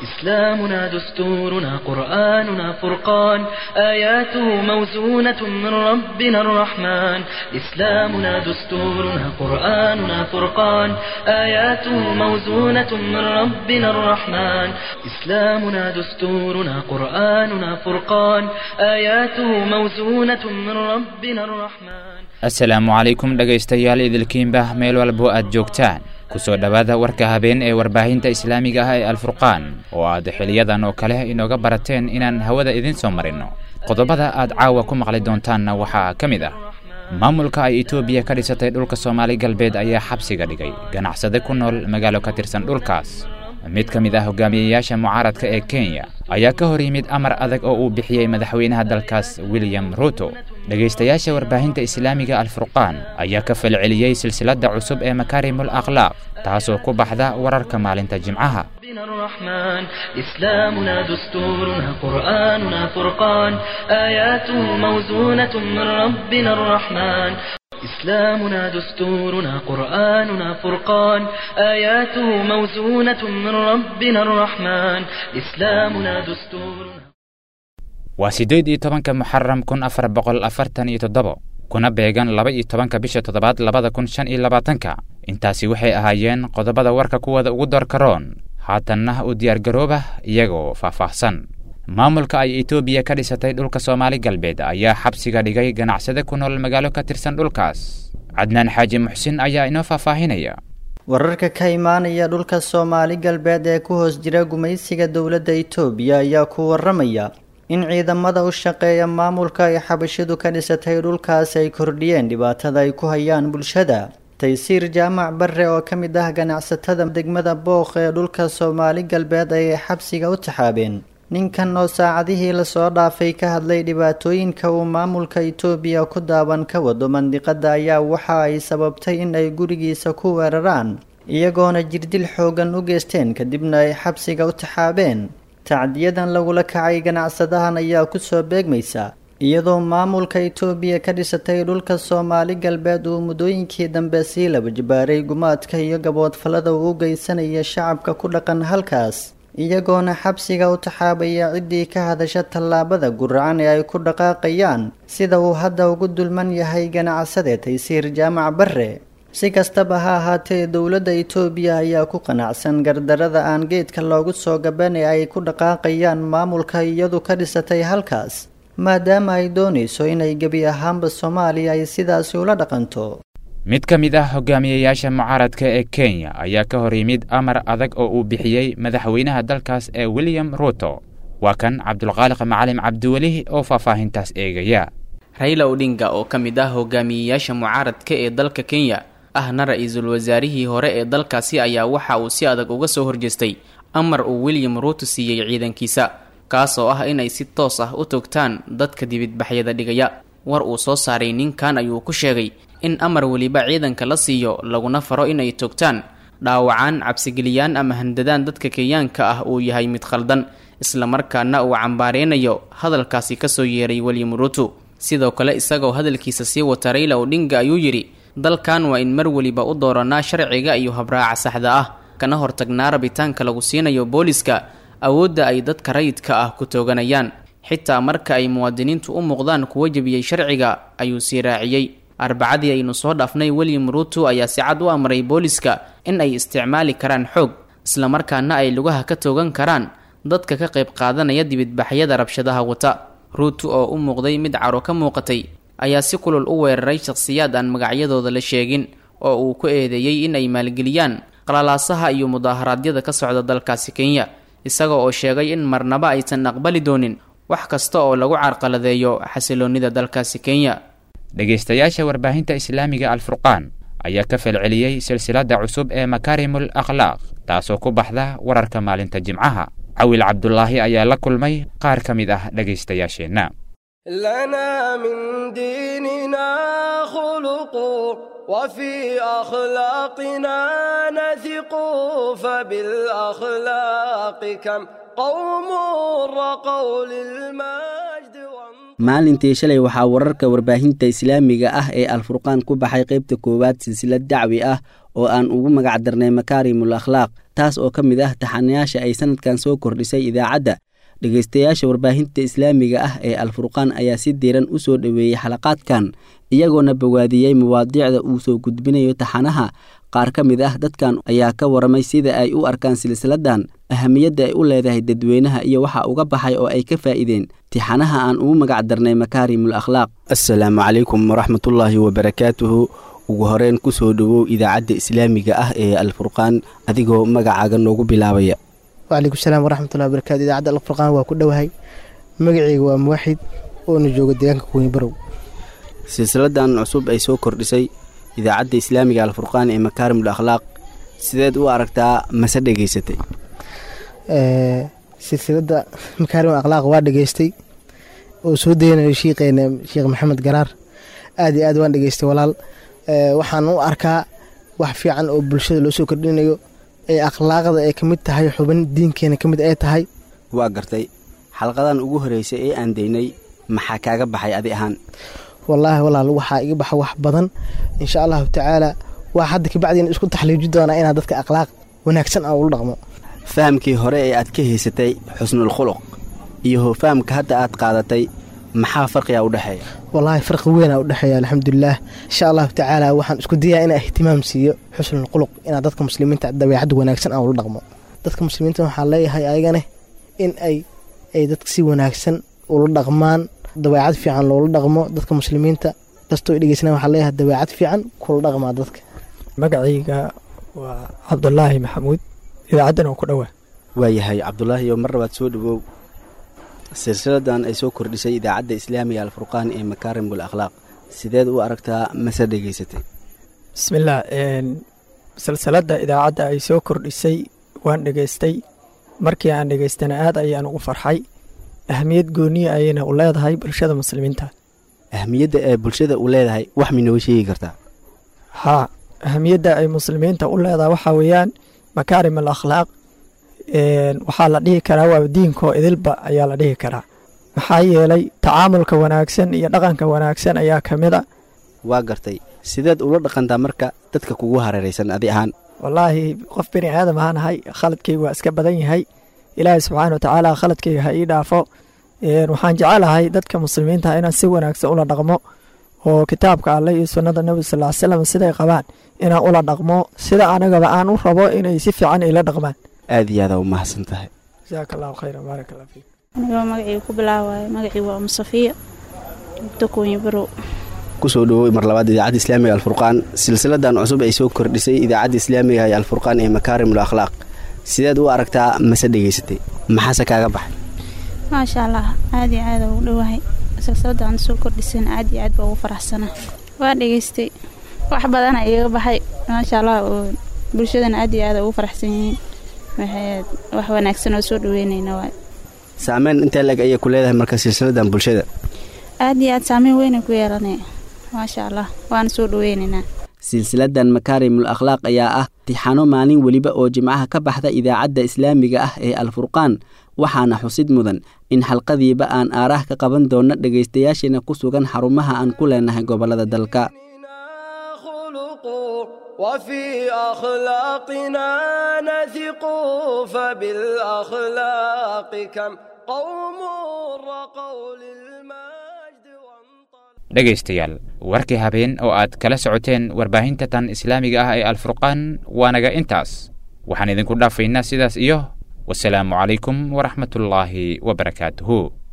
إسلامنا دستورنا قرآننا فرقان آياته موزونة من ربنا الرحمن إسلامنا دستورنا قرآننا فرقان آياته موزونة من ربنا الرحمن إسلامنا دستورنا قرآننا فرقان آياته موزونة من ربنا الرحمن assalaamu calaykum dhegaystayaal idilkiinba meel walbo aad joogtaan kusoo dhowaada warka habeen ee warbaahinta islaamiga ah ee alfurqaan oo aad xiliyadan oo kale inooga barateen inaan hawada idiin soo marinno qodobada aad caawa ku maqli doontaanna waxaa ka mid ah maamulka ay etoobiya ka dhisatay dhulka soomaali galbeed ayaa xabsiga dhigay ganacsade ku nool magaalo ka tirsan dhulkaas mid ka mid ah hogaamiyeyaasha mucaaradka ee kenya ayaa ka hor yimid amar adag oo uu bixiyey madaxweynaha dalkaas william ruto dhegaystayaasha warbaahinta islaamiga alfurqaan ayaa ka falceliyey silsiladda cusub ee makaarimul akhlaaq taasoo ku baxda wararka maalinta jimcaha ربنا الرحمن إسلامنا دستورنا قرآننا فرقان آياته موزونة من ربنا الرحمن إسلامنا دستورنا قرآننا فرقان آياته موزونة من ربنا الرحمن إسلامنا دستورنا waa siddeed iyo tobanka muxaram kun afar boqol afartan iyo toddobo kuna beegan laba iyo tobanka bisha toddobaad labada kun shan iyo labaatanka intaasi waxay ahaayeen qodobada warka kuwada ugu doorkaroon haatanna u diyaargarooba iyagoo faahfaahsan maamulka ay etoobiya ka dhisatay dhulka soomaali galbeed ayaa xabsiga dhigay ganacsade ku nool magaalo ka tirsan dhulkaas cadnaan xaaji muxsin ayaa inoo faahfaahinaya wararka ka imaanaya dhulka soomaali galbeed ee ku hoos jira gumaysiga dowladda itoobiya ayaa ku waramaya in ciidamada u shaqeeya maamulka ay xabashidu ka dhisatay dhulkaas ay kordhiyeen dhibaatada ay ku hayaan bulshada taysiir jaamac barre oo ka mid ah ganacsatada degmada booq ee dhulka soomaali galbeed ayay xabsiga u taxaabeen ninkan oo saacadihii lasoo dhaafay ka hadlay dhibaatooyinka uu maamulka itoobiya ku daawan ka wado mandiqada ayaa waxa ay sababtay in ay gurigiisa ku weeraraan iyagoona jirdil xoogan u geysteen kadibna ay xabsiga u taxaabeen tacdiyadan lagula kacay ganacsadahan ayaa kusoo beegmaysa iyadoo maamulka itoobiya ka dhisatay dhulka soomaali galbeed uu muddooyinkii dambe sii laba jibaaray gumaadka iyo gaboodfallada uu u geysanaya shacabka ku dhaqan halkaas iyagoona xabsiga u taxaabaya ciddii ka hadasha tallaabada guracan ee ay ku dhaqaaqayaan sida uu hadda ugu dulman yahay ganacsade taysiir jaamac barre si kastaba ha ahaatee dowladda itoobiya ayaa ku qanacsan gardarada aan geedka loogu soo gaban ee ay ku dhaqaaqayaan maamulka iyadu ka dhisatay halkaas maadaama ay doonayso inay gebi ahaanba soomaaliya ay sidaasi ula dhaqanto mid ka mid ah hogaamiyeyaasha mucaaradka ee kenya ayaa ka hor yimid amar adag oo uu bixiyey madaxweynaha dalkaas ee william ruto waa kan cabdulqaaliq macalim cabdiweli oo faahfaahintaas eegaya rayla odhinga oo ka mid ah hogaamiyeyaasha mucaaradka ee dalka kenya ahna ra-iisul wasaarihii hore ee dalkaasi ayaa waxa uu si adag uga soo horjeestay amar uu william ruto siiyey ciidankiisa kaas oo ah inay si toos ah u togtaan dadka dibidbaxyada dhigaya war uu soo saaray ninkan ayuu ku sheegay in amar weliba ciidanka la siiyo laguna faro inay togtaan dhaawacaan cabsigeliyaan ama handadaan dadka kenyaanka ah uu yahay mid khaldan islamarkaana uu cambaareynayo hadalkaasi kasoo yeeray william ruto sidoo kale isagoo hadalkiisa sii wata rayla odhinga ayuu yidhi dalkan waa in mar weliba u dooranaa sharciga iyo habraaca saxda ah kana hortagnaa rabitaanka lagu siinayo booliska awoodda ay dadka rayidka ah ku tooganayaan xitaa marka ay muwaadiniintu u muuqdaan kuwa jebiyey sharciga ayuu sii raaciyey arbacadii aynu soo dhaafnay william ruto ayaa si cad u amray booliska in ay isticmaali karaan xoog islamarkaana ay lugaha ka toogan karaan dadka ka qayb qaadanaya dibidbaxyada rabshadaha wata ruto oo u muuqday mid caro ka muuqatay ayaa si kulul u weeraray shakhsiyaad aan magacyadooda la sheegin oo uu ku eedeeyey in ay maalgeliyaan qalalaasaha iyo mudaaharaadyada ka socda dalkaasi kenya isaga oo sheegay in marnaba aysan aqbali doonin wax kasta oo lagu carqaladeeyo xasiloonnida dalkaasi kenya dhegaystayaasha warbaahinta islaamiga alfurqaan ayaa ka falceliyey silsiladda cusub ee makaarimul akhlaaq taasoo ku baxda wararka maalinta jimcaha cawil cabdulaahi ayaa la kulmay qaar ka mid ah dhegaystayaasheenna لنا من ديننا خلق وفي أخلاقنا نثق فبالأخلاق كم قوم رقوا للمجد maalintii shalay waxaa wararka warbaahinta islaamiga ah ee alfurqaan ku baxay qaybta koowaad silsilad dacwi ah oo aan ugu magac darnay makaarimul akhlaaq taas oo ka mid ah taxanayaasha ay sanadkan soo kordhisay idaacadda dhegaystayaasha warbaahinta islaamiga ah ee alfurqaan ayaa si diiran u soo dhoweeyey xalaqaadkan iyagoona bawaadiyey mawaadiicda uu soo gudbinayo taxanaha qaar ka mid ah dadkan ayaa ka waramay sida ay u arkaan silsiladan ahamiyadda ay u leedahay dadweynaha iyo waxa uga baxay oo ay ka faa'iideen tixanaha aan ugu magac darnay makaarimul akhlaaq assalaamu calaykum waraxmatullaahi wabarakaatuhu ugu horeyn ku soo dhowow idaacadda islaamiga ah ee alfurqaan adigoo magacaaga noogu bilaabaya wcalaykum salaam waraxmatullahi wabarakatu idaacadda alfurqaan waa ku dhowahay magaceyga waa muwaxid oona jooga deegaanka kuweyni barow silsiladan cusub ay soo kordhisay idaacadda islaamiga alfurqaan ee makaarimul akhlaaq sideed u aragtaa mase dhegaysatay silsiladda makaarimul akhlaaq waa dhegaystay oo soo daynayo shiiqeena sheekh maxamed garaar aad iyo aad waan dhegaystay walaal waxaan u arkaa wax fiican oo bulshada loo soo kordhinayo ee akhlaaqda ay ka mid tahay xubin diinkeena ka mid ay tahay waa gartay xalqadan ugu horreysay ee aan daynay maxaa kaaga baxay adi ahaan wallaahi walaal waxaa iga baxa wax badan insha allahu tacaala waa hadda kabacdiina isku taxliiji doonaa inaad dadka akhlaaq wanaagsan aan ula dhaqmo fahamkii hore ee aad ka haysatay xusnul khuluq iyo fahamka hadda aad qaadatay maxaa farqiga u dhexeeya wallaahi farqi weynaa u dhexeeya alxamdulilaah insha allahu tacaala waxaan isku dayaa inaa ihtimaam siiyo xusnul khuluq inaad dadka muslimiinta dabeecadda wanaagsan aan ula dhaqmo dadka muslimiinta waxaan leeyahay ayagane in ay ay dadka si wanaagsan ula dhaqmaan dabeecad fiican loola dhaqmo dadka muslimiinta kastoo dhegeysana waxaa leeyahay dabeecad fiican kula dhaqmaa dadka magacayga waa cabdulaahi maxamuud idaacaddan oo ku dhowaa waayahay cabdulaahi oo mar labaad soo dhowow silsiladan ay soo kordhisay idaacadda islaamiga alfurqaan ee makaarimul akhlaaq sideed u aragtaa mase dhegaysatay bismillaah silsiladda idaacadda ay soo kordhisay waan dhegaystay markii aan dhegaystana aad ayaan ugu farxay ahamiyad gooniya ayayna u leedahay bulshada muslimiinta ahamiyadda ee bulshada u leedahay wax minooga sheegi kartaa haa ahamiyadda ay muslimiinta u leedahay waxaa weeyaan makaarim al akhlaaq waxaa la dhihi karaa waa diinkoo idilba ayaa la dhihi karaa maxaa yeelay tacaamulka wanaagsan iyo dhaqanka wanaagsan ayaa ka mid a waa gartay sideed ula dhaqantaa marka dadka kugu hareeraysan adi ahaan wallaahi qof bini aadam ahaan ahay khaladkayga waa iska badan yahay ilaahay subxaana watacaala khaladkayga ha ii dhaafo waxaan jecelahay dadka muslimiinta inaan si wanaagsan ula dhaqmo oo kitaabka alle iyo sunnada nebi sal ly slam siday qabaan inaan ula dhaqmo sida anagaba aan u rabo inay si fiican ila dhaqmaan aad iyo aada u mahadsan tahay jasaaka allahu khayra baarak allah fiik anigoo magacii ku bilaawaayo magacii waa umu safiya dokoonyi barow kusoo dhowowey mar labaad idaacadda islaamiga alfurqaan silsiladan cusub ay soo kordhisay idaacadda islaamiga ee alfurqaan ee makaarimul akhlaaq sideed u aragtaa mase dhegaysatay maxaase kaaga baxay maasha allah aad iyo aada ugu dhowahay silsiladaan soo kordhisan aad iyo aad baa ugu faraxsana waa dhegaystay wax badana iiga baxay maasha allah oo bulshadana aad iyo aada ugu faraxsan yihiin waxay wax wanaagsan oo soo dhaweynayna waay saameyn intee leg ayay ku leedahay marka silsiladan bulshada aad iyo aad saameyn weynay ku yeelanay maasha allah waana soo dhaweynaynaa silsiladan makaarimul akhlaaq ayaa ah tixano maalin weliba oo jimcaha ka baxda idaacadda islaamiga ah ee alfurqaan waxaana xusid mudan in xalqadiiba aan aaraah ka qaban doonno dhegaystayaasheena ku sugan xarumaha aan ku leenahay gobollada dalka وفي أخلاقنا نثق فبالأخلاق كم قوم رقوا للمجد dhegaystayaal warkii habeen oo aad kala socoteen warbaahinta tan islaamiga ah ee alfurqaan waa naga intaas waxaan idinku dhaafaynaa sidaas iyo wasalaamu calaykum waraxmatullaahi wabarakaatuhu